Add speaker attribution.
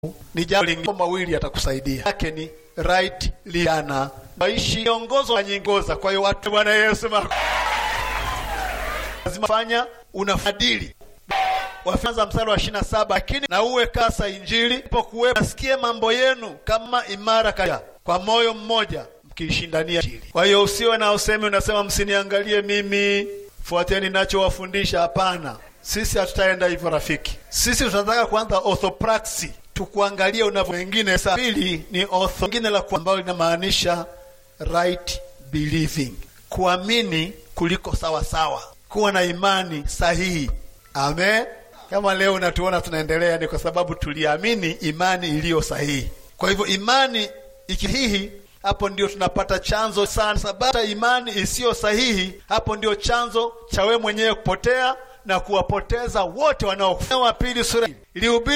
Speaker 1: ni jambo lingine mawili yatakusaidia. Yake ni right liana maishi ongozo na nyingoza. Kwa hiyo watu, Bwana Yesu mako lazima fanya unafadili Wafanza mstari wa ishirini na saba lakini na uwe kasa injili ipokuwepo, nasikie mambo yenu kama imara kaya kwa moyo mmoja mkiishindania injili. Kwa hiyo usiwe na usemi unasema msiniangalie mimi, fuateni nachowafundisha. Hapana, sisi hatutaenda hivyo rafiki. Sisi tunataka kuanza orthopraxy, tukuangalia unavyo wengine. Saa pili ni ortho ingine la ambalo linamaanisha right believing, kuamini kuliko sawa sawa, kuwa na imani sahihi. Amen. Kama leo unatuona tunaendelea, ni kwa sababu tuliamini imani iliyo sahihi. Kwa hivyo imani ikihihi, hapo ndio tunapata chanzo sana. Sababu imani isiyo sahihi, hapo ndio chanzo cha wewe mwenyewe kupotea na kuwapoteza wote wanaokufa. Wa pili sura ilihubiri